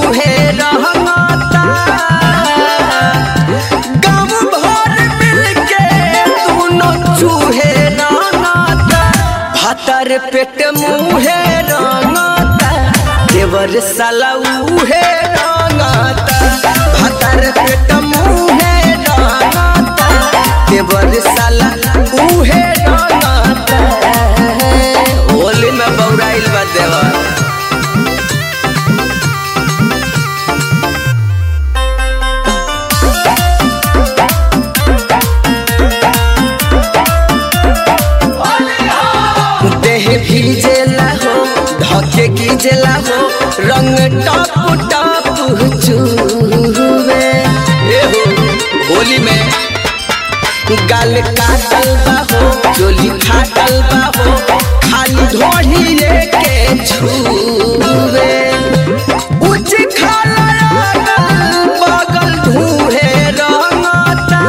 उहे रहता गाँव भर मिलके दोनों चूहे रहता भातर पेट मुहे रंगता देवर साला उहे रंगता भातर पेट मुहे रंगता देवर साला उहे रंगता होली में बौराइल बा देवर देह भीजेला हो धके कीजेला हो रंग टप टप चूवे ए हो होली में गाल काटल बा हो चोली फाटल बा हो खाली ढोढ़ी के छूवे उच खाला अगल बगल धूहे रंगता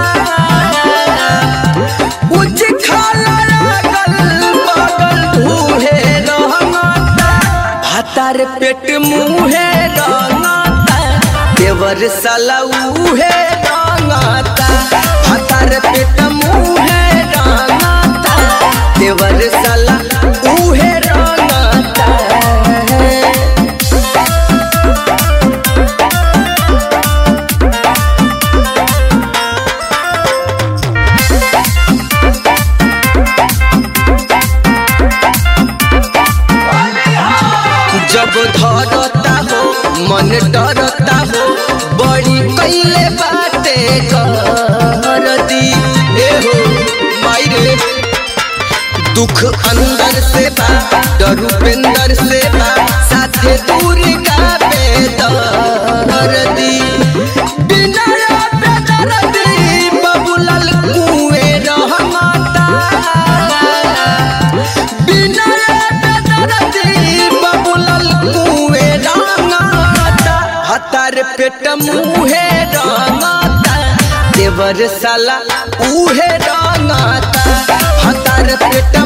उच खाला अगल बगल धूहे रंगता भातार पेट मुहे रंगता देवर साला उहे रंगता भातार पेट मुहे रंगता देवर साला उहे रंगता जब धरता हो मन डरता हो बड़ी कैले बाते कर दी ए हो मायरे दुख अंदर से बा डर उपेंदर से बा साथे दूर का बेदर दी बिना बेदर दी बबुलल कुएं रहमता बिना दरदी बबुलल कुए रंगता हतार पेट मुहे रंगता देवर साला उहे रंगता हतार पेट